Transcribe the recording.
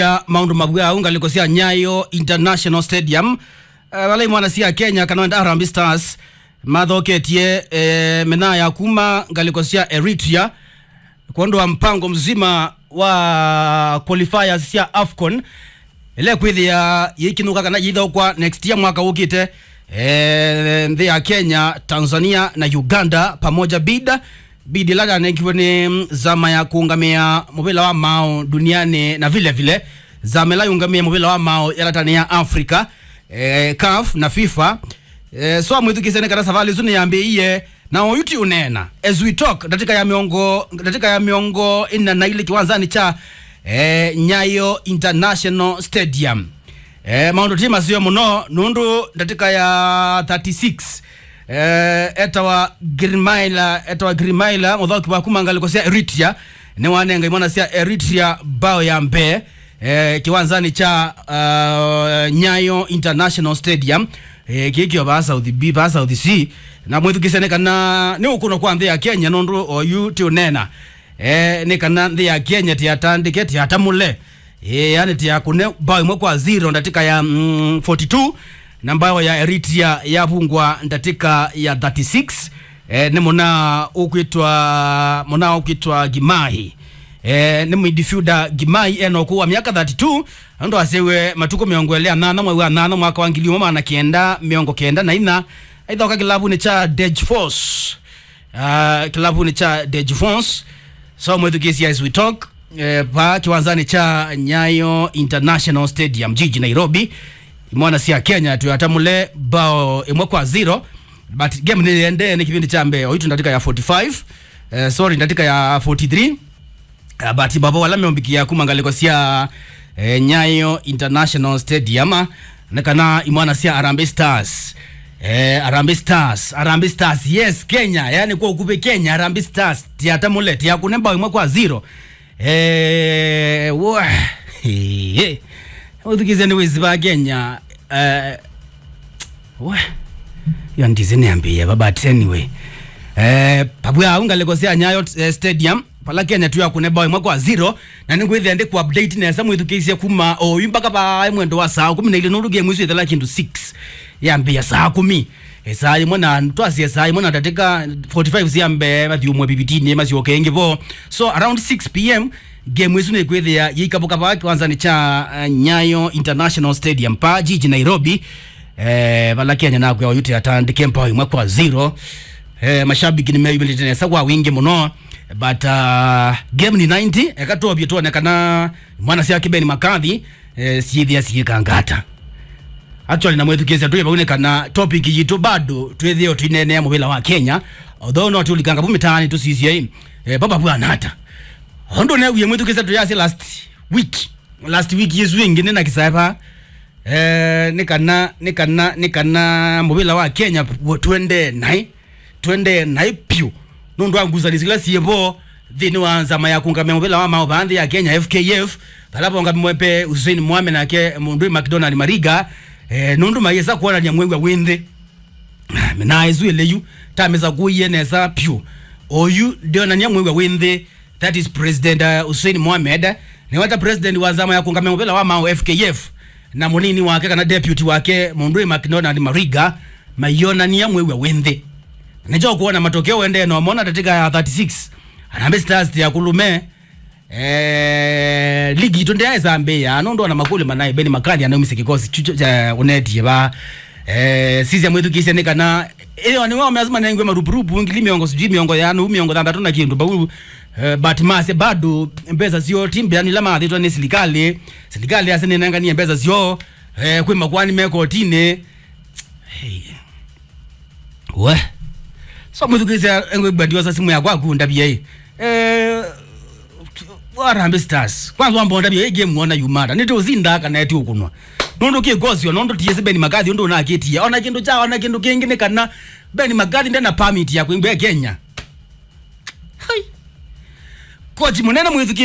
ya maundu mabwau ngalikosia nyayo international stadium uh, wala imwana sia kenya kanoenda harambee stars mathoketie eh, mena ya kuma ngalikosia eritrea kuondoa mpango mzima wa qualifiers cia afcon ile kwithia yikinuka kana yitha kwa next year mwaka ukite eh, nthi ya kenya tanzania na uganda pamoja bida bidi lada nekiwa ni zama ya kuungamia muvila wa mao duniani na vile vile zama la yungamia muvila wa mao yalatani ya africa eh, caf na fifa eh, so amwithukisene kana savali zuni yambiie na oyuti unena as we talk datika ya miongo datika ya miongo ina na ile kiwanzani cha eh, nyayo international stadium eh, maundu tima sio muno nundu datika ya 36 eh, etawa grimaila etawa grimaila muthauki wa kumanga likosia eritrea ni wanenga imwana sia eritrea bao ya mbe eh, kiwanzani cha uh, nyayo international stadium eh, kikio ba south b ba south c na mwithukisene kana ni ukuno kwa nthi ya kenya nundu oyu ti unena eh, ni kana nthi ya kenya tiatandike tiatamule eh, yani tiakune bao imwe kwa zero ndatika ya mm, 42 na mbao ya eritrea yavungwa ndatika ya 36 eh, ni muna ukwitwa muna ukwitwa gimahi eh, ni midfielder gimahi eno kuwa miaka 32 ndo asewe matuko miongo elea nana mwezi wa nana mwaka wa ngili umwe mana kenda miongo kenda na ina aithoka kilabuni cha Dej Force uh, kilabuni cha Dej Force so mwithukisia as we talk eh, pa kiwanzani cha Nyayo International Stadium jiji Nairobi imwana sia Kenya tuyatamule bao imwe kwa zero but game niliende ni kipindi cha mbeo itu ndatika ya 45 eh, sorry ndatika ya 43 uh, but baba wala meombikia kumangaliko sia eh, Nyayo International Stadium nakana imwana sia Harambee Stars Eh, Harambee Stars, Harambee Stars, yes Kenya, yani kwa ukupe Kenya Harambee Stars tiatamule tiakune bao imwe kwa zero eh, wa hey, uthikize ni wizi wa Kenya eh, wa yo ndize niambie baba but anyway eh, pabwa ungalekosea Nyayo eh, Stadium pala Kenya tu yakune bao imwe kwa zero na ningwithia ndi ku update nesa mwithukiisie kuma oyu mpaka pa mwendo wa saa kumi na ile nuru game isu ithela kindu 6 yambia saa kumi saa imwe na twasie saa imwe na datika 45 ciambe mathiumwe bibitini maciokengi vo so around 6 pm game isu nikwithia yiikabuka pa kiwanzani cha uh, Nyayo International Stadium pa jiji Nairobi eh, vala Kenya nakwe oyute atandike mpao imwe kwa zero eh, mashabiki nimeyumilitanesa kwa wingi muno but uh, game ni 90 ekatobie tuonekana mwana cia kibeni makathi eh, ciithia ciikangata actually na mwethukisia tuye paunekana topic yitu bado twithio twinenea muvila wa Kenya although no tulikanga vumitaani tusisie eh, baba bwanata ondo ne uye mwethukisia tuyasi last week last week yesu ingi nina kisaipa eh, nikana nikana nikana muvila wa Kenya twende nai twende nai piu nundu anguzanisikila siembo thini wa nzama ya kungamia muvila wa mao baadhi ya Kenya FKF palapo ngamwepe Hussein Mohamed nake mundu McDonald Mariga eh, nundu mayesa kuonania mwengwa winthe na izu eleyu tameza kuiye nesa pyu oyu ndionania mwengwa winthe that is president uh, Hussein Mohamed ni wata president wa zama ya kungamia muvila wa mao FKF na munini wake kana deputy wake mundu McDonald Mariga mayonania mwengwa winthe nijo kuona matokeo wende no mona tatika ya 36 Harambee Stars ya kulume eh ligi itonde ya Zambia anondo na makule manaye beni makali anayomise kikosi chucho cha uneti ba eh sisi amwetu kise kana eh ni wao lazima nengwe marupurupu ngili miongo sijui miongo ya anu miongo tandatu na kindu babu eh, but mase bado mbeza sio timbe yani lama aditwa ni serikali serikali asene nanga ni mbeza sio eh kwe makwani meko tine hey. we so mwithukisia engwe gbandiwa sa simu yakwa kunda bia hii eh Harambee Stars kwanza wambonda bia hii game wona yumata nito uzinda kana eti ukunwa nondo ki gosio nondo tiese beni magathi ndo na kitia ona kindu cha ona kindu kingine kana beni magathi ndena permit ya kuingwa Kenya hai koji munene mwithuki